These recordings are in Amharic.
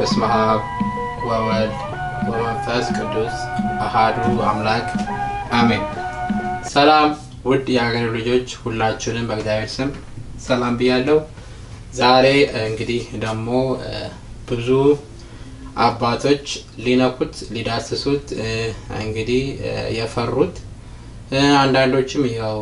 በስመ አብ ወወልድ ወመንፈስ ቅዱስ አሃዱ አምላክ አሜን። ሰላም ውድ የሀገር ልጆች ሁላችሁንም በእግዚአብሔር ስም ሰላም ብያለሁ። ዛሬ እንግዲህ ደግሞ ብዙ አባቶች ሊነኩት ሊዳስሱት እንግዲህ የፈሩት አንዳንዶችም ያው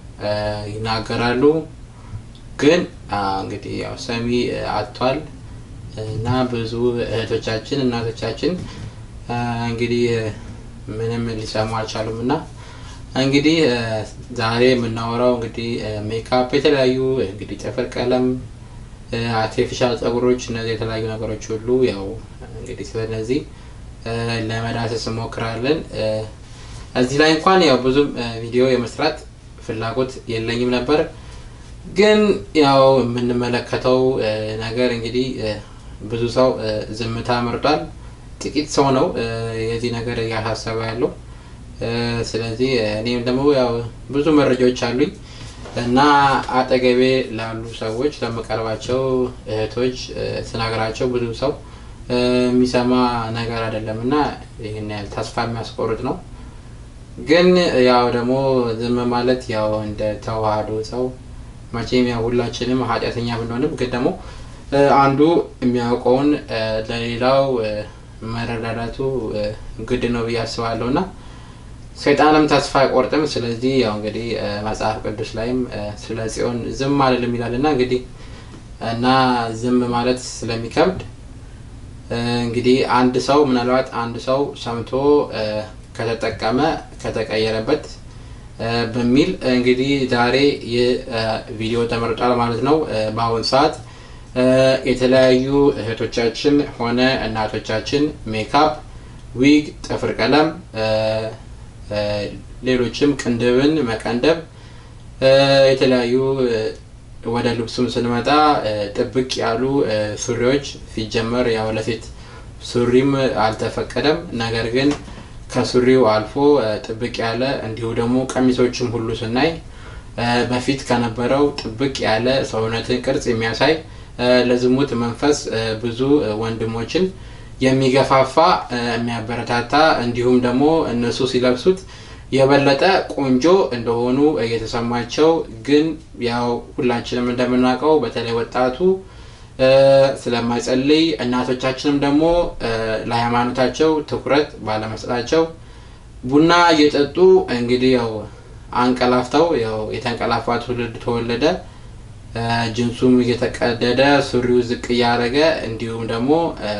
ይናገራሉ ግን እንግዲህ ያው ሰሚ አጥቷል እና ብዙ እህቶቻችን እናቶቻችን እንግዲህ ምንም ሊሰሙ አልቻሉም እና እንግዲህ ዛሬ የምናወራው እንግዲህ ሜካፕ የተለያዩ እንግዲህ ጥፍር ቀለም አርቲፊሻል ጸጉሮች እነዚህ የተለያዩ ነገሮች ሁሉ ያው እንግዲህ ስለነዚህ ለመዳሰስ እንሞክራለን እዚህ ላይ እንኳን ያው ብዙም ቪዲዮ የመስራት ፍላጎት የለኝም ነበር ግን ያው የምንመለከተው ነገር እንግዲህ ብዙ ሰው ዝምታ መርጧል ጥቂት ሰው ነው የዚህ ነገር እያሳሰበ ያለው ስለዚህ እኔም ደግሞ ያው ብዙ መረጃዎች አሉኝ እና አጠገቤ ላሉ ሰዎች ለመቀርባቸው እህቶች ስናገራቸው ብዙ ሰው የሚሰማ ነገር አይደለም እና ይህን ያህል ተስፋ የሚያስቆርጥ ነው ግን ያው ደግሞ ዝም ማለት ያው እንደ ተዋህዶ ሰው መቼም ያው ሁላችንም ኃጢአተኛ ብንሆንም ግን ደግሞ አንዱ የሚያውቀውን ለሌላው መረዳዳቱ ግድ ነው ብዬ አስባለሁ እና ሰይጣንም ተስፋ አይቆርጥም ስለዚህ ያው እንግዲህ መጽሐፍ ቅዱስ ላይም ስለ ጽዮን ዝም አልልም ይላል እና እንግዲህ እና ዝም ማለት ስለሚከብድ እንግዲህ አንድ ሰው ምናልባት አንድ ሰው ሰምቶ ከተጠቀመ ከተቀየረበት በሚል እንግዲህ ዛሬ ይህ ቪዲዮ ተመርጧል ማለት ነው በአሁን ሰዓት የተለያዩ እህቶቻችን ሆነ እናቶቻችን ሜካፕ ዊግ ጥፍር ቀለም ሌሎችም ቅንድብን መቀንደብ የተለያዩ ወደ ልብሱም ስንመጣ ጥብቅ ያሉ ሱሪዎች ሲጀመር ያው ለሴት ሱሪም አልተፈቀደም ነገር ግን ከሱሪው አልፎ ጥብቅ ያለ እንዲሁ ደግሞ ቀሚሶችም ሁሉ ስናይ በፊት ከነበረው ጥብቅ ያለ ሰውነትን ቅርጽ የሚያሳይ ለዝሙት መንፈስ ብዙ ወንድሞችን የሚገፋፋ የሚያበረታታ እንዲሁም ደግሞ እነሱ ሲለብሱት የበለጠ ቆንጆ እንደሆኑ እየተሰማቸው ግን ያው ሁላችንም እንደምናውቀው በተለይ ወጣቱ ስለማይጸልይ እናቶቻችንም ደግሞ ለሃይማኖታቸው ትኩረት ባለመስጠታቸው ቡና እየጠጡ እንግዲህ ያው አንቀላፍተው ያው የተንቀላፋ ትውልድ ተወለደ ጅንሱም እየተቀደደ ሱሪው ዝቅ እያደረገ እንዲሁም ደግሞ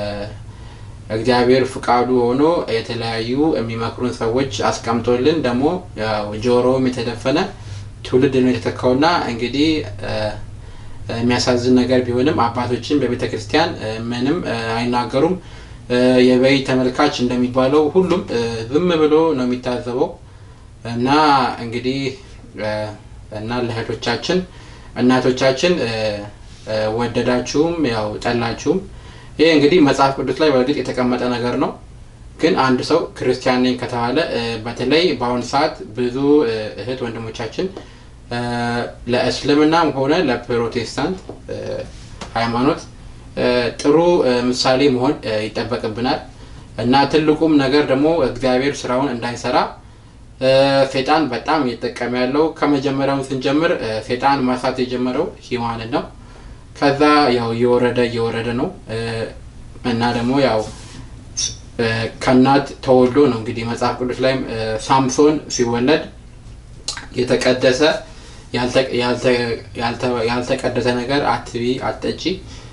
እግዚአብሔር ፍቃዱ ሆኖ የተለያዩ የሚመክሩን ሰዎች አስቀምጦልን ደግሞ ጆሮም የተደፈነ ትውልድ ነው የተተካውና እንግዲህ የሚያሳዝን ነገር ቢሆንም አባቶችን በቤተ ክርስቲያን ምንም አይናገሩም የበይ ተመልካች እንደሚባለው ሁሉም ዝም ብሎ ነው የሚታዘበው እና እንግዲህ እና ለእህቶቻችን እናቶቻችን ወደዳችሁም ያው ጠላችሁም ይሄ እንግዲህ መጽሐፍ ቅዱስ ላይ በእርግጥ የተቀመጠ ነገር ነው ግን አንድ ሰው ክርስቲያን ነኝ ከተባለ በተለይ በአሁኑ ሰዓት ብዙ እህት ወንድሞቻችን ለእስልምናም ሆነ ለፕሮቴስታንት ሃይማኖት ጥሩ ምሳሌ መሆን ይጠበቅብናል እና ትልቁም ነገር ደግሞ እግዚአብሔር ስራውን እንዳይሰራ ሴጣን በጣም እየተጠቀመ ያለው ከመጀመሪያውን ስንጀምር ሴጣን ማሳት የጀመረው ሂዋንን ነው ከዛ ያው እየወረደ እየወረደ ነው እና ደግሞ ያው ከእናት ተወልዶ ነው እንግዲህ መጽሐፍ ቅዱስ ላይም ሳምሶን ሲወለድ የተቀደሰ ያልተቀደሰ ነገር አትቢ አትጠጪ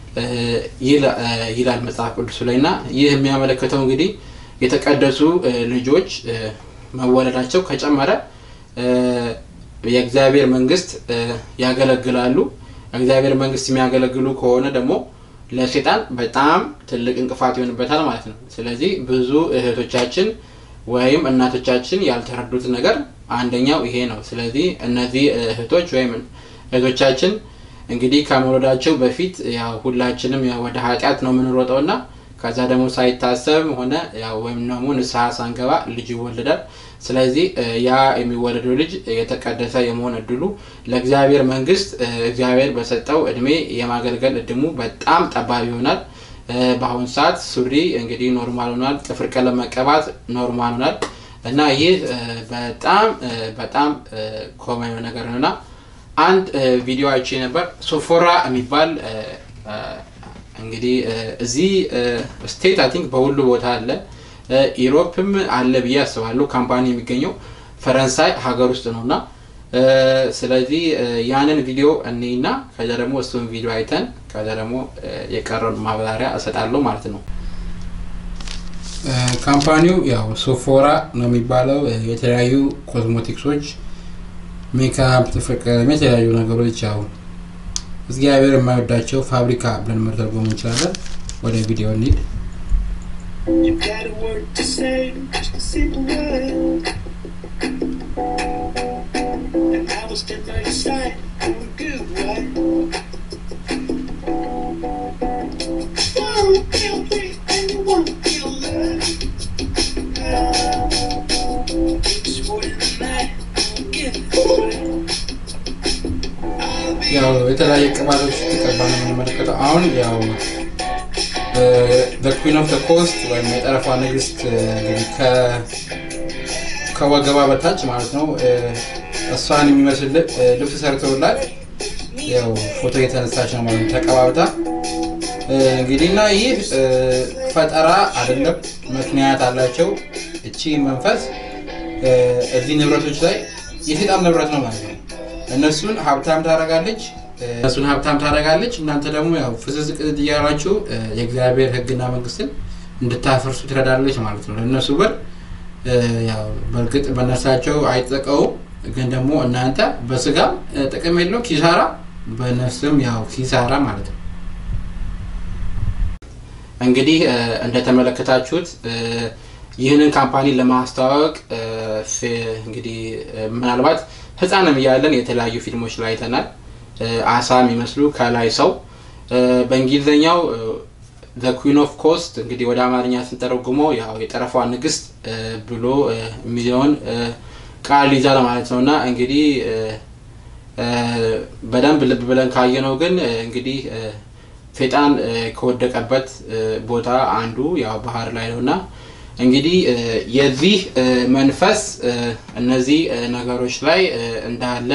ይላል መጽሐፍ ቅዱስ ላይ እና ይህ የሚያመለክተው እንግዲህ የተቀደሱ ልጆች መወለዳቸው ከጨመረ የእግዚአብሔር መንግስት ያገለግላሉ እግዚአብሔር መንግስት የሚያገለግሉ ከሆነ ደግሞ ለሴጣን በጣም ትልቅ እንቅፋት ይሆንበታል ማለት ነው ስለዚህ ብዙ እህቶቻችን ወይም እናቶቻችን ያልተረዱት ነገር አንደኛው ይሄ ነው ስለዚህ እነዚህ እህቶች ወይም እህቶቻችን እንግዲህ ከመውለዳቸው በፊት ያው ሁላችንም ወደ ኃጢአት ነው የምንሮጠው ና ከዛ ደግሞ ሳይታሰብ ሆነ ወይም ደግሞ ንስሐ ሳንገባ ልጅ ይወልዳል ስለዚህ ያ የሚወለደው ልጅ የተቀደሰ የመሆን እድሉ ለእግዚአብሔር መንግስት እግዚአብሔር በሰጠው እድሜ የማገልገል እድሙ በጣም ጠባብ ይሆናል በአሁኑ ሰዓት ሱሪ እንግዲህ ኖርማል ሆኗል። ጥፍር ቀለም መቀባት ኖርማል ሆኗል እና ይህ በጣም በጣም ኮመን ነገር ነው እና አንድ ቪዲዮ አይቼ ነበር። ሶፎራ የሚባል እንግዲህ እዚህ ስቴት አይ ቲንክ በሁሉ ቦታ አለ፣ ኢሮፕም አለ ብዬ አስባለሁ። ካምፓኒ የሚገኘው ፈረንሳይ ሀገር ውስጥ ነው እና ስለዚህ ያንን ቪዲዮ እኔና ከዛ ደግሞ እሱን ቪዲዮ አይተን ከዛ ደግሞ የቀረውን ማብራሪያ እሰጣለሁ ማለት ነው። ካምፓኒው ያው ሶፎራ ነው የሚባለው። የተለያዩ ኮስሞቲክሶች፣ ሜካፕ፣ ጥፍር ቀለም፣ የተለያዩ ነገሮች ያው እግዚአብሔር የማይወዳቸው ፋብሪካ ብለን መተርጎም እንችላለን። ወደ ቪዲዮ እንሂድ። ያው የተለያየ ቅባቶች ተቀባ ነው የምንመለከተው። አሁን ያው ኩዊን ኦፍ ኮስት ወይም የጠረፏ ንግስት ከወገባ በታች ማለት ነው እሷን የሚመስል ልብስ ሰርተውላት ያው ፎቶ የተነሳች ነው ማለት ተቀባብታ እንግዲህ እና ይህ ፈጠራ አይደለም፣ ምክንያት አላቸው። እቺ መንፈስ እዚህ ንብረቶች ላይ የሴጣን ንብረት ነው ማለት ነው። እነሱን ሀብታም ታደርጋለች እነሱን ሀብታም ታደርጋለች። እናንተ ደግሞ ያው ፍዝዝ ቅዝዝ እያላችሁ የእግዚአብሔር ሕግና መንግስትን እንድታፈርሱ ትረዳለች ማለት ነው። ለእነሱ በር ያው በእርግጥ በነፍሳቸው አይጠቀውም፣ ግን ደግሞ እናንተ በስጋም ጥቅም የለው ኪሳራ፣ በነፍስም ያው ኪሳራ ማለት ነው። እንግዲህ እንደተመለከታችሁት ይህንን ካምፓኒ ለማስተዋወቅ እንግዲህ ምናልባት ህፃንም እያለን የተለያዩ ፊልሞች ላይ አይተናል። አሳ የሚመስሉ ከላይ ሰው በእንግሊዝኛው ዘ ኩዊን ኦፍ ኮስት እንግዲህ ወደ አማርኛ ስንተረጉመው ያው የጠረፏ ንግስት ብሎ የሚለውን ቃል ይዛል ማለት ነው እና እንግዲህ በደንብ ልብ ብለን ካየነው ግን እንግዲህ ሴጣን ከወደቀበት ቦታ አንዱ ያው ባህር ላይ ነው እና እንግዲህ የዚህ መንፈስ እነዚህ ነገሮች ላይ እንዳለ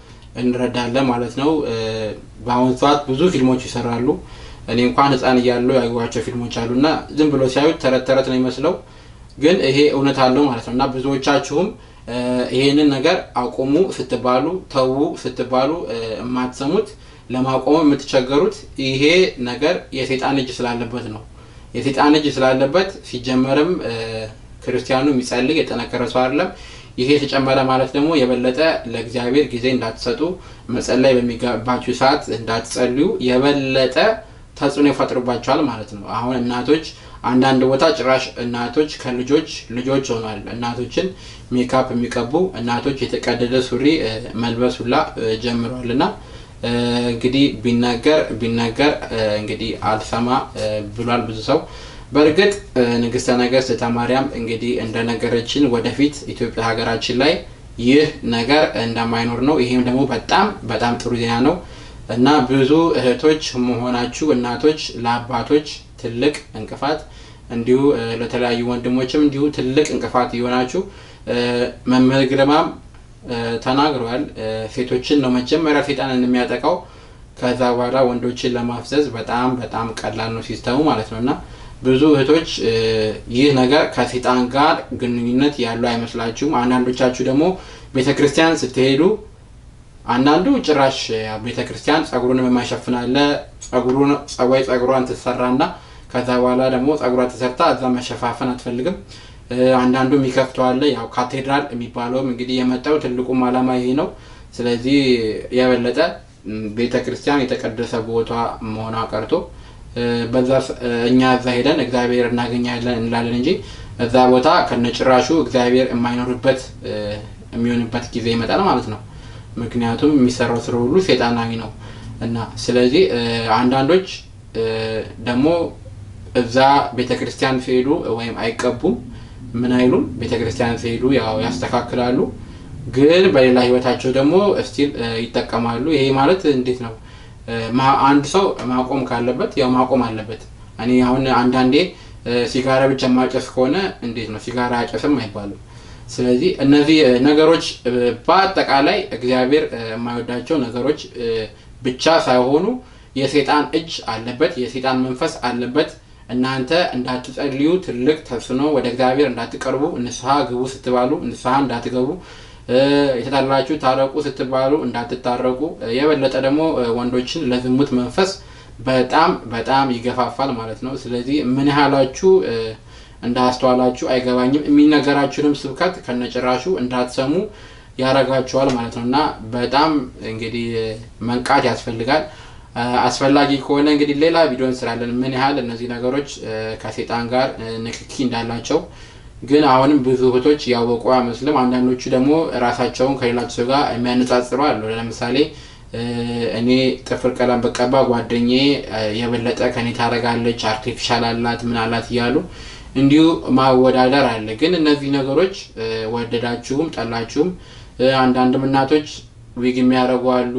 እንረዳለን ማለት ነው። በአሁኑ ሰዓት ብዙ ፊልሞች ይሰራሉ። እኔ እንኳን ህፃን እያለሁ ያዩዋቸው ፊልሞች አሉ እና ዝም ብሎ ሲያዩት ተረት ተረት ነው የሚመስለው፣ ግን ይሄ እውነት አለው ማለት ነው እና ብዙዎቻችሁም ይሄንን ነገር አቁሙ ስትባሉ፣ ተዉ ስትባሉ የማትሰሙት ለማቆም የምትቸገሩት ይሄ ነገር የሴጣን እጅ ስላለበት ነው። የሴጣን እጅ ስላለበት ሲጀመርም ክርስቲያኑ የሚጸልይ የጠነከረ ሰው አይደለም። ይሄ የተጨመረ ማለት ደግሞ የበለጠ ለእግዚአብሔር ጊዜ እንዳትሰጡ መጸለይ በሚገባችሁ ሰዓት እንዳትጸልዩ የበለጠ ተጽዕኖ ይፈጥሩባቸዋል ማለት ነው። አሁን እናቶች አንዳንድ ቦታ ጭራሽ እናቶች ከልጆች ልጆች ሆኗል። እናቶችን ሜካፕ የሚቀቡ እናቶች የተቀደደ ሱሪ መልበስ ሁላ ጀምሯል እና እንግዲህ ቢናገር ቢናገር እንግዲህ አልሰማ ብሏል ብዙ ሰው። በእርግጥ ንግስተ ነገስት እተማርያም እንግዲህ እንደነገረችን ወደፊት ኢትዮጵያ ሀገራችን ላይ ይህ ነገር እንደማይኖር ነው። ይሄም ደግሞ በጣም በጣም ጥሩ ዜና ነው እና ብዙ እህቶች መሆናችሁ እናቶች ለአባቶች ትልቅ እንቅፋት እንዲሁ ለተለያዩ ወንድሞችም እንዲሁ ትልቅ እንቅፋት እየሆናችሁ መምህር ግርማም ተናግረዋል። ሴቶችን ነው መጀመሪያ ሴጣንን የሚያጠቃው ከዛ በኋላ ወንዶችን ለማፍዘዝ በጣም በጣም ቀላል ነው ሲስተሙ ማለት ነው እና ብዙ እህቶች ይህ ነገር ከሴጣን ጋር ግንኙነት ያለው አይመስላችሁም። አንዳንዶቻችሁ ደግሞ ቤተ ክርስቲያን ስትሄዱ አንዳንዱ ጭራሽ ቤተ ክርስቲያን ጸጉሩን የማይሸፍን አለ። ጸጉሩን ጸዋይ ጸጉሯን ትሰራና ከዛ በኋላ ደግሞ ጸጉሯ ተሰርታ እዛ መሸፋፈን አትፈልግም። አንዳንዱ የሚከፍተው አለ። ያው ካቴድራል የሚባለውም እንግዲህ የመጣው ትልቁም ዓላማ ይሄ ነው። ስለዚህ የበለጠ ቤተ ክርስቲያን የተቀደሰ ቦታ መሆኗ ቀርቶ በዛ እኛ እዛ ሄደን እግዚአብሔር እናገኛለን እንላለን እንጂ እዛ ቦታ ከነጭራሹ እግዚአብሔር የማይኖርበት የሚሆንበት ጊዜ ይመጣል ማለት ነው። ምክንያቱም የሚሰራው ስራ ሁሉ ሴጣናዊ ነው እና ስለዚህ አንዳንዶች ደግሞ እዛ ቤተ ክርስቲያን ሲሄዱ ወይም አይቀቡም ምን አይሉም። ቤተ ክርስቲያን ሲሄዱ ያው ያስተካክላሉ፣ ግን በሌላ ህይወታቸው ደግሞ እስቲል ይጠቀማሉ። ይሄ ማለት እንዴት ነው? አንድ ሰው ማቆም ካለበት ያው ማቆም አለበት። እኔ አሁን አንዳንዴ ሲጋራ ብቻ ማጨስ ከሆነ እንዴት ነው ሲጋራ አጨስም አይባልም። ስለዚህ እነዚህ ነገሮች በአጠቃላይ እግዚአብሔር የማይወዳቸው ነገሮች ብቻ ሳይሆኑ የሴጣን እጅ አለበት፣ የሴጣን መንፈስ አለበት። እናንተ እንዳትጸልዩ ትልቅ ተጽዕኖ ወደ እግዚአብሔር እንዳትቀርቡ ንስሐ ግቡ ስትባሉ ንስሐ እንዳትገቡ የተጣላችሁ ታረቁ ስትባሉ እንዳትታረቁ የበለጠ ደግሞ ወንዶችን ለዝሙት መንፈስ በጣም በጣም ይገፋፋል ማለት ነው። ስለዚህ ምን ያህላችሁ እንዳስተዋላችሁ አይገባኝም። የሚነገራችሁንም ስብከት ከነጭራሹ እንዳትሰሙ ያረጋችኋል ማለት ነው እና በጣም እንግዲህ መንቃት ያስፈልጋል። አስፈላጊ ከሆነ እንግዲህ ሌላ ቪዲዮ እንስራለን፣ ምን ያህል እነዚህ ነገሮች ከሴጣን ጋር ንክኪ እንዳላቸው። ግን አሁንም ብዙ እህቶች ያወቁ አይመስልም። አንዳንዶቹ ደግሞ ራሳቸውን ከሌላቸው ሰው ጋር የሚያነጻጽሩ አሉ። ለምሳሌ እኔ ጥፍር ቀለም በቀባ ጓደኛዬ የበለጠ ከኔ ታደርጋለች፣ አርቲፊሻል አላት፣ ምን አላት እያሉ እንዲሁ ማወዳደር አለ። ግን እነዚህ ነገሮች ወደዳችሁም ጠላችሁም አንዳንድም እናቶች ዊግ የሚያደርጉ አሉ።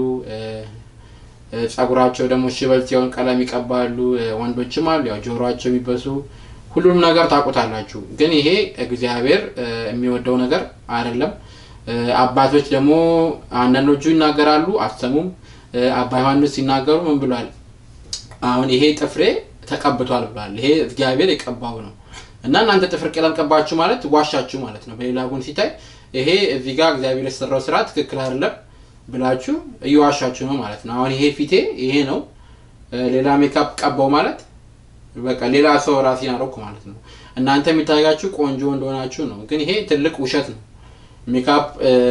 ጸጉራቸው ደግሞ ሽበት ሲሆን ቀለም ይቀባሉ። ወንዶችም አሉ ያው ጆሮቸው የሚበሱ ሁሉንም ነገር ታውቁታላችሁ። ግን ይሄ እግዚአብሔር የሚወደው ነገር አይደለም። አባቶች ደግሞ አንዳንዶቹ ይናገራሉ፣ አትሰሙም። አባ ዮሐንስ ሲናገሩ ምን ብሏል? አሁን ይሄ ጥፍሬ ተቀብቷል ብሏል። ይሄ እግዚአብሔር የቀባው ነው እና እናንተ ጥፍር ቀለም ቀባችሁ ማለት ዋሻችሁ ማለት ነው። በሌላ ጎን ሲታይ ይሄ እዚህ ጋር እግዚአብሔር የሰራው ስራ ትክክል አይደለም ብላችሁ እየዋሻችሁ ነው ማለት ነው። አሁን ይሄ ፊቴ ይሄ ነው፣ ሌላ ሜካፕ ቀባው ማለት በቃ ሌላ ሰው ራሴን አደረኩ ማለት ነው። እናንተ የሚታያችሁ ቆንጆ እንደሆናችሁ ነው፣ ግን ይሄ ትልቅ ውሸት ነው። ሜካፕ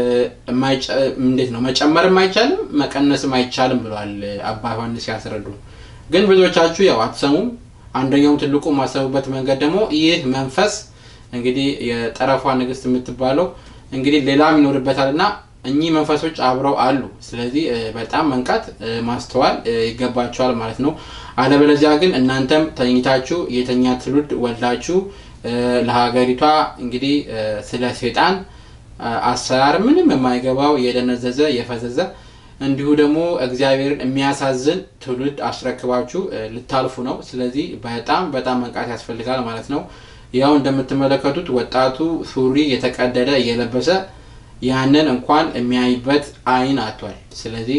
እንዴት ነው መጨመርም አይቻልም መቀነስም አይቻልም ብለዋል አባ ዮሐንስ ሲያስረዱ። ግን ብዙዎቻችሁ ያው አትሰሙም። አንደኛውም ትልቁ ማሰቡበት መንገድ ደግሞ ይህ መንፈስ እንግዲህ የጠረፏ ንግስት የምትባለው እንግዲህ ሌላም ይኖርበታል እና እኚህ መንፈሶች አብረው አሉ። ስለዚህ በጣም መንቃት ማስተዋል ይገባቸዋል ማለት ነው። አለበለዚያ ግን እናንተም ተኝታችሁ የተኛ ትውልድ ወልዳችሁ ለሀገሪቷ እንግዲህ ስለ ሴጣን አሰራር ምንም የማይገባው የደነዘዘ የፈዘዘ እንዲሁ ደግሞ እግዚአብሔርን የሚያሳዝን ትውልድ አስረክባችሁ ልታልፉ ነው። ስለዚህ በጣም በጣም መንቃት ያስፈልጋል ማለት ነው። ያው እንደምትመለከቱት ወጣቱ ሱሪ የተቀደደ እየለበሰ ያንን እንኳን የሚያይበት አይን አጥቷል። ስለዚህ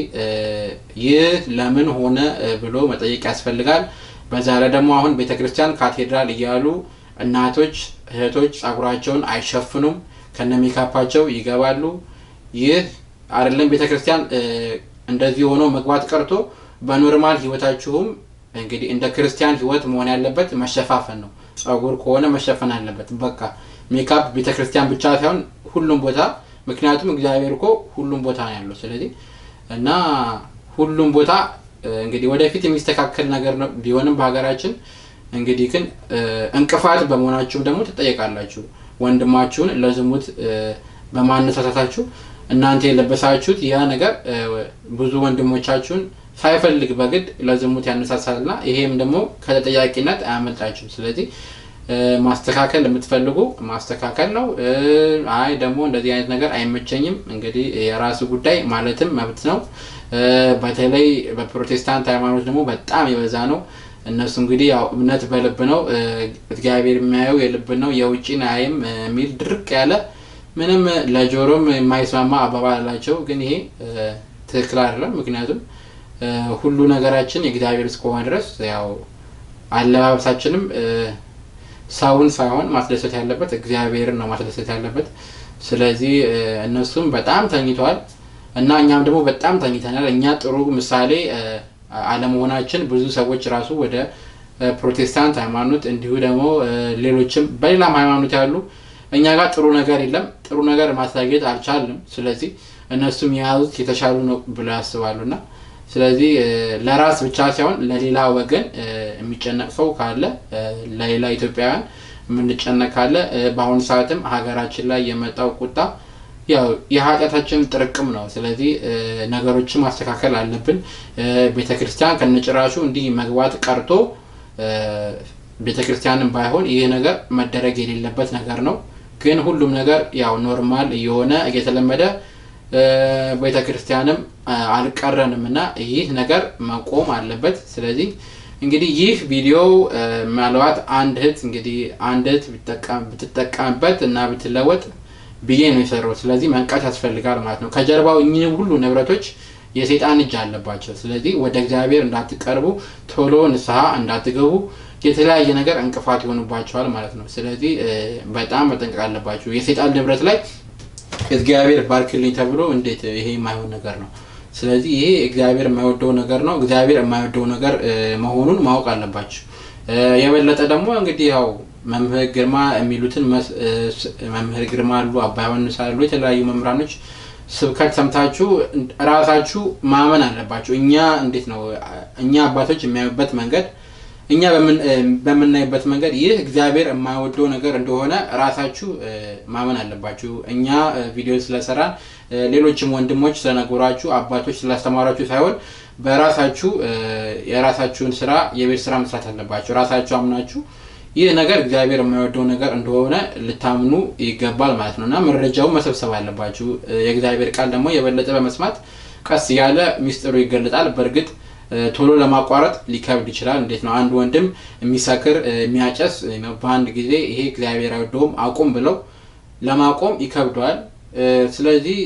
ይህ ለምን ሆነ ብሎ መጠየቅ ያስፈልጋል። በዛ ላይ ደግሞ አሁን ቤተ ክርስቲያን ካቴድራል እያሉ እናቶች እህቶች ጸጉራቸውን አይሸፍኑም፣ ከነ ሜካፓቸው ይገባሉ። ይህ አይደለም ቤተ ክርስቲያን እንደዚህ ሆኖ መግባት ቀርቶ በኖርማል ህይወታችሁም እንግዲህ እንደ ክርስቲያን ህይወት መሆን ያለበት መሸፋፈን ነው። ጸጉር ከሆነ መሸፈን አለበት። በቃ ሜካፕ ቤተ ክርስቲያን ብቻ ሳይሆን ሁሉም ቦታ ምክንያቱም እግዚአብሔር እኮ ሁሉም ቦታ ነው ያለው። ስለዚህ እና ሁሉም ቦታ እንግዲህ ወደፊት የሚስተካከል ነገር ነው ቢሆንም በሀገራችን እንግዲህ ግን እንቅፋት በመሆናችሁም ደግሞ ትጠየቃላችሁ። ወንድማችሁን ለዝሙት በማነሳሳታችሁ እናንተ የለበሳችሁት ያ ነገር ብዙ ወንድሞቻችሁን ሳይፈልግ በግድ ለዝሙት ያነሳሳልና ይሄም ደግሞ ከተጠያቂነት አያመልጣችሁም። ስለዚህ ማስተካከል የምትፈልጉ ማስተካከል ነው። አይ ደግሞ እንደዚህ አይነት ነገር አይመቸኝም፣ እንግዲህ የራሱ ጉዳይ ማለትም መብት ነው። በተለይ በፕሮቴስታንት ሃይማኖት ደግሞ በጣም የበዛ ነው። እነሱ እንግዲህ ያው እምነት በልብ ነው፣ እግዚአብሔር የሚያየው የልብ ነው፣ የውጭን አያይም የሚል ድርቅ ያለ ምንም ለጆሮም የማይስማማ አባባል አላቸው። ግን ይሄ ትክክል አይደለም። ምክንያቱም ሁሉ ነገራችን የእግዚአብሔር እስከሆነ ድረስ ያው አለባበሳችንም ሰውን ሳይሆን ማስደሰት ያለበት እግዚአብሔርን ነው ማስደሰት ያለበት። ስለዚህ እነሱም በጣም ተኝተዋል እና እኛም ደግሞ በጣም ተኝተናል። እኛ ጥሩ ምሳሌ አለመሆናችን ብዙ ሰዎች ራሱ ወደ ፕሮቴስታንት ሃይማኖት እንዲሁ ደግሞ ሌሎችም በሌላም ሃይማኖት ያሉ እኛ ጋር ጥሩ ነገር የለም፣ ጥሩ ነገር ማሳየት አልቻልንም። ስለዚህ እነሱም የያዙት የተሻሉ ነው ብለው ያስባሉ እና ስለዚህ ለራስ ብቻ ሳይሆን ለሌላ ወገን የሚጨነቅ ሰው ካለ ለሌላ ኢትዮጵያውያን የምንጨነቅ ካለ በአሁኑ ሰዓትም ሀገራችን ላይ የመጣው ቁጣ ያው የኃጢአታችን ጥርቅም ነው። ስለዚህ ነገሮችን ማስተካከል አለብን። ቤተ ክርስቲያን ከነጭራሹ እንዲህ መግባት ቀርቶ ቤተ ክርስቲያንም ባይሆን ይህ ነገር መደረግ የሌለበት ነገር ነው። ግን ሁሉም ነገር ያው ኖርማል እየሆነ እየተለመደ ቤተ ክርስቲያንም አልቀረንም እና ይህ ነገር መቆም አለበት። ስለዚህ እንግዲህ ይህ ቪዲዮ ምናልባት አንድ እህት እንግዲህ አንድ እህት ብትጠቀምበት እና ብትለወጥ ብዬ ነው የሰራው። ስለዚህ መንቃት ያስፈልጋል ማለት ነው። ከጀርባው እኚህ ሁሉ ንብረቶች የሰይጣን እጅ አለባቸው። ስለዚህ ወደ እግዚአብሔር እንዳትቀርቡ፣ ቶሎ ንስሐ እንዳትገቡ የተለያየ ነገር እንቅፋት ይሆኑባቸዋል ማለት ነው። ስለዚህ በጣም መጠንቀቅ አለባችሁ። የሰይጣን ንብረት ላይ እግዚአብሔር ባርክልኝ ተብሎ እንዴት ይሄ የማይሆን ነገር ነው። ስለዚህ ይሄ እግዚአብሔር የማይወደው ነገር ነው። እግዚአብሔር የማይወደው ነገር መሆኑን ማወቅ አለባችሁ። የበለጠ ደግሞ እንግዲህ ያው መምህር ግርማ የሚሉትን መምህር ግርማ አሉ፣ አባ ዮሐንስ አሉ፣ የተለያዩ መምህራኖች ስብከት ሰምታችሁ ራሳችሁ ማመን አለባችሁ። እኛ እንዴት ነው እኛ አባቶች የሚያዩበት መንገድ እኛ በምናይበት መንገድ ይህ እግዚአብሔር የማይወደው ነገር እንደሆነ ራሳችሁ ማመን አለባችሁ። እኛ ቪዲዮ ስለሰራን ሌሎችም ወንድሞች ስለነገሯችሁ አባቶች ስላስተማሯችሁ ሳይሆን በራሳችሁ የራሳችሁን ስራ የቤት ስራ መስራት አለባችሁ። ራሳችሁ አምናችሁ ይህ ነገር እግዚአብሔር የማይወደው ነገር እንደሆነ ልታምኑ ይገባል ማለት ነው እና መረጃውን መሰብሰብ አለባችሁ። የእግዚአብሔር ቃል ደግሞ የበለጠ በመስማት ቀስ እያለ ሚስጥሩ ይገለጣል። በእርግጥ ቶሎ ለማቋረጥ ሊከብድ ይችላል። እንዴት ነው አንድ ወንድም የሚሰክር የሚያጨስ በአንድ ጊዜ ይሄ እግዚአብሔር አይወደውም አቁም ብለው ለማቆም ይከብደዋል። ስለዚህ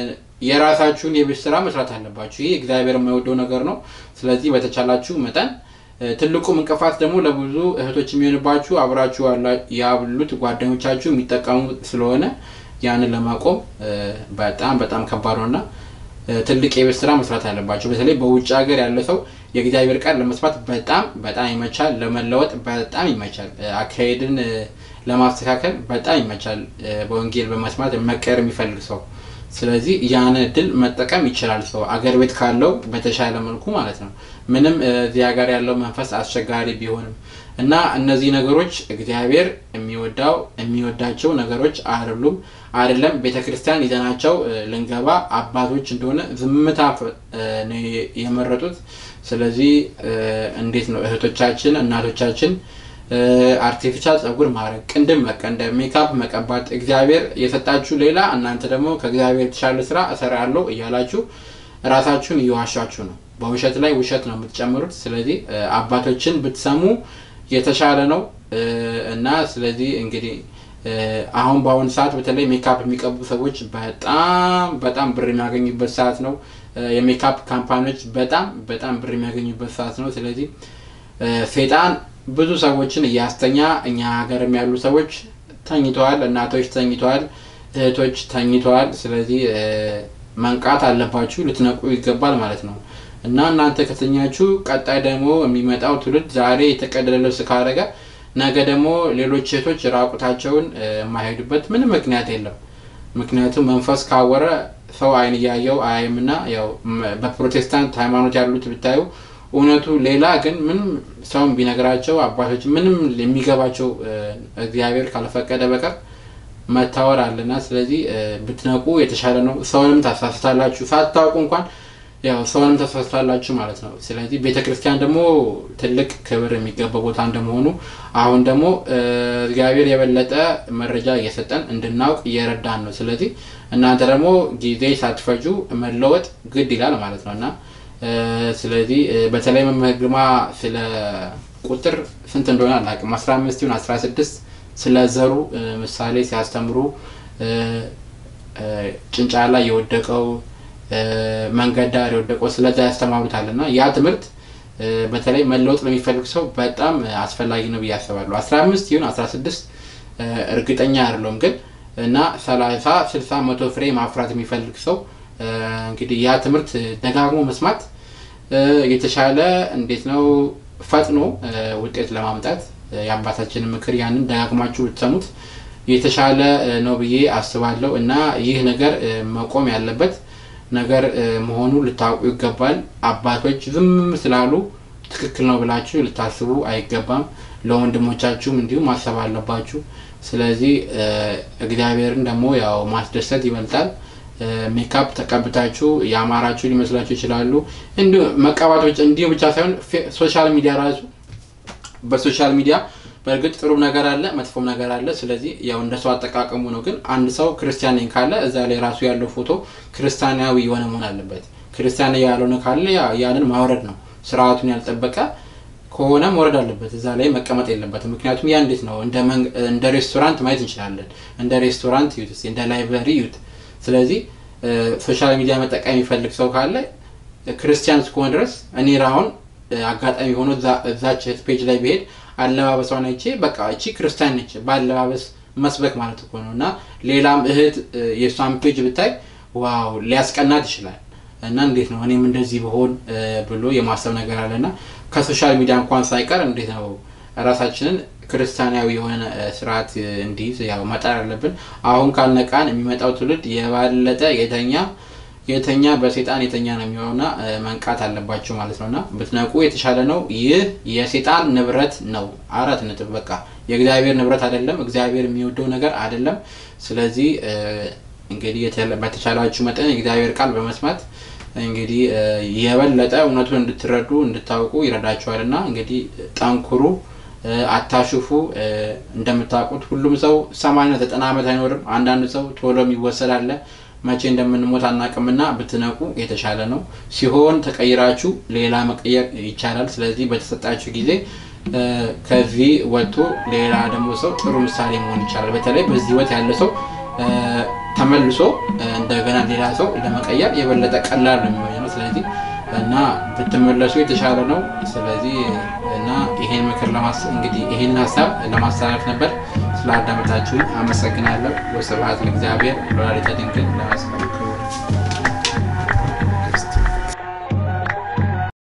የራሳችሁን የቤት ስራ መስራት አለባችሁ። ይህ እግዚአብሔር የማይወደው ነገር ነው። ስለዚህ በተቻላችሁ መጠን ትልቁም እንቅፋት ደግሞ ለብዙ እህቶች የሚሆንባችሁ አብራችሁ ያሉት ጓደኞቻችሁ የሚጠቀሙ ስለሆነ ያንን ለማቆም በጣም በጣም ከባድ ነውና ትልቅ የቤት ስራ መስራት አለባቸው። በተለይ በውጭ ሀገር ያለ ሰው የእግዚአብሔር ቃል ለመስማት በጣም በጣም ይመቻል። ለመለወጥ በጣም ይመቻል። አካሄድን ለማስተካከል በጣም ይመቻል። በወንጌል በመስማት መቀየር የሚፈልግ ሰው ስለዚህ ያን እድል መጠቀም ይችላል። ሰው አገር ቤት ካለው በተሻለ መልኩ ማለት ነው። ምንም እዚህ ሀገር ያለው መንፈስ አስቸጋሪ ቢሆንም እና እነዚህ ነገሮች እግዚአብሔር የሚወዳው የሚወዳቸው ነገሮች አይደሉም። አይደለም ቤተ ክርስቲያን ይዘናቸው ልንገባ አባቶች እንደሆነ ዝምታ ነው የመረጡት። ስለዚህ እንዴት ነው እህቶቻችን እናቶቻችን አርቲፊሻል ጸጉር ማድረግ፣ ቅንድም መቀንደብ፣ ሜካፕ መቀባት እግዚአብሔር የሰጣችሁ ሌላ እናንተ ደግሞ ከእግዚአብሔር የተሻለ ስራ እሰራለሁ እያላችሁ ራሳችሁን እየዋሻችሁ ነው። በውሸት ላይ ውሸት ነው የምትጨምሩት። ስለዚህ አባቶችን ብትሰሙ የተሻለ ነው እና ስለዚህ እንግዲህ አሁን በአሁኑ ሰዓት በተለይ ሜካፕ የሚቀቡ ሰዎች በጣም በጣም ብር የሚያገኙበት ሰዓት ነው። የሜካፕ ካምፓኒዎች በጣም በጣም ብር የሚያገኙበት ሰዓት ነው። ስለዚህ ሴጣን ብዙ ሰዎችን እያስተኛ እኛ ሀገርም ያሉ ሰዎች ተኝተዋል፣ እናቶች ተኝተዋል፣ እህቶች ተኝተዋል። ስለዚህ መንቃት አለባችሁ፣ ልትነቁ ይገባል ማለት ነው እና እናንተ ከተኛችሁ ቀጣይ ደግሞ የሚመጣው ትውልድ ዛሬ የተቀደደ ልብስ ካረገ ነገ ደግሞ ሌሎች ሴቶች ራቁታቸውን የማይሄዱበት ምንም ምክንያት የለም። ምክንያቱም መንፈስ ካወረ ሰው አይን እያየው አያይምና ያው በፕሮቴስታንት ሃይማኖት ያሉት ብታዩ እውነቱ ሌላ ግን ምንም ሰውን ቢነግራቸው አባቶች ምንም የሚገባቸው እግዚአብሔር ካልፈቀደ በቀር መታወር አለና ስለዚህ ብትነቁ የተሻለ ነው። ሰውንም ታሳስታላችሁ ሳታውቁ እንኳን ያው ሰውንም ተሳስታላችሁ ማለት ነው። ስለዚህ ቤተ ክርስቲያን ደግሞ ትልቅ ክብር የሚገባው ቦታ እንደመሆኑ አሁን ደግሞ እግዚአብሔር የበለጠ መረጃ እየሰጠን እንድናውቅ እየረዳን ነው። ስለዚህ እናንተ ደግሞ ጊዜ ሳትፈጁ መለወጥ ግድ ይላል ማለት ነው እና ስለዚህ በተለይ መምህር ግርማ ስለ ቁጥር ስንት እንደሆነ አላውቅም፣ አስራ አምስት ይሁን አስራ ስድስት ስለ ዘሩ ምሳሌ ሲያስተምሩ ጭንጫ ላይ የወደቀው መንገድ ዳር የወደቀው ስለዛ ያስተማሩታል እና ያ ትምህርት በተለይ መለወጥ ለሚፈልግ ሰው በጣም አስፈላጊ ነው ብዬ አስባለሁ። አስራ አምስት ይሁን አስራ ስድስት እርግጠኛ አይደለሁም ግን እና ሰላሳ ስልሳ መቶ ፍሬ ማፍራት የሚፈልግ ሰው እንግዲህ ያ ትምህርት ደጋግሞ መስማት የተሻለ እንዴት ነው ፈጥኖ ውጤት ለማምጣት የአባታችንን ምክር ያንን ደጋግማችሁ ብትሰሙት የተሻለ ነው ብዬ አስባለሁ እና ይህ ነገር መቆም ያለበት ነገር መሆኑ ልታውቁ ይገባል። አባቶች ዝም ስላሉ ትክክል ነው ብላችሁ ልታስቡ አይገባም። ለወንድሞቻችሁም እንዲሁም ማሰብ አለባችሁ። ስለዚህ እግዚአብሔርን ደግሞ ያው ማስደሰት ይበልጣል። ሜካፕ ተቀብታችሁ የአማራችሁ ሊመስላችሁ ይችላሉ። እንዲሁ መቀባቶች እንዲሁ ብቻ ሳይሆን ሶሻል ሚዲያ ራሱ በሶሻል ሚዲያ በእርግጥ ጥሩ ነገር አለ፣ መጥፎም ነገር አለ። ስለዚህ ያው እንደ ሰው አጠቃቀሙ ነው። ግን አንድ ሰው ክርስቲያን ነኝ ካለ እዛ ላይ ራሱ ያለው ፎቶ ክርስቲያናዊ የሆነ መሆን አለበት። ክርስቲያን ያልሆነ ካለ ያንን ማውረድ ነው። ስርዓቱን ያልጠበቀ ከሆነ መውረድ አለበት። እዛ ላይ መቀመጥ የለበትም። ምክንያቱም ያ እንዴት ነው እንደ ሬስቶራንት ማየት እንችላለን። እንደ ሬስቶራንት ዩት፣ እንደ ላይብረሪ ዩት። ስለዚህ ሶሻል ሚዲያ መጠቀም የሚፈልግ ሰው ካለ ክርስቲያን እስከሆነ ድረስ እኔ ራሁን አጋጣሚ ሆኖ እዛች ፔጅ ላይ ብሄድ አለባበሷን አይቼ በቃ እቺ ክርስቲያን ነች በአለባበስ መስበክ ማለት እኮ ነው። እና ሌላም እህት የእሷን ፔጅ ብታይ ዋው ሊያስቀናት ይችላል። እና እንዴት ነው እኔም እንደዚህ ብሆን ብሎ የማሰብ ነገር አለ እና ከሶሻል ሚዲያ እንኳን ሳይቀር እንዴት ነው ራሳችንን ክርስቲያናዊ የሆነ ስርዓት እንዲይዝ ያው መጣር አለብን። አሁን ካልነቃን የሚመጣው ትውልድ የባለጠ የተኛ የተኛ በሴጣን የተኛ ነው የሚሆነውና መንቃት አለባቸው ማለት ነውና ብትነቁ የተሻለ ነው። ይህ የሴጣን ንብረት ነው። አራት ነጥብ። በቃ የእግዚአብሔር ንብረት አይደለም። እግዚአብሔር የሚወደው ነገር አይደለም። ስለዚህ እንግዲህ በተቻላችሁ መጠን የእግዚአብሔር ቃል በመስማት እንግዲህ የበለጠ እውነቱን እንድትረዱ እንድታውቁ ይረዳችኋል እና እንግዲህ ጠንኩሩ፣ አታሽፉ። እንደምታውቁት ሁሉም ሰው ሰማንያ ዘጠና ዓመት አይኖርም። አንዳንድ ሰው ቶሎ የሚወሰድ አለ። መቼ እንደምንሞት አናቅምና ብትነቁ የተሻለ ነው። ሲሆን ተቀይራችሁ ሌላ መቀየር ይቻላል። ስለዚህ በተሰጣችሁ ጊዜ ከዚህ ወጥቶ ሌላ ደግሞ ሰው ጥሩ ምሳሌ መሆን ይቻላል። በተለይ በዚህ ህይወት ያለ ሰው ተመልሶ እንደገና ሌላ ሰው ለመቀየር የበለጠ ቀላል ነው የሚሆነው። ስለዚህ እና ብትመለሱ የተሻለ ነው። ስለዚህ እና ይሄን ምክር እንግዲህ ይሄንን ሀሳብ ለማስተላለፍ ነበር። ስለ አዳመጣችሁኝ አመሰግናለሁ። ወስብሐት ለእግዚአብሔር ወለወላዲቱ ድንግል ለመስቀሉ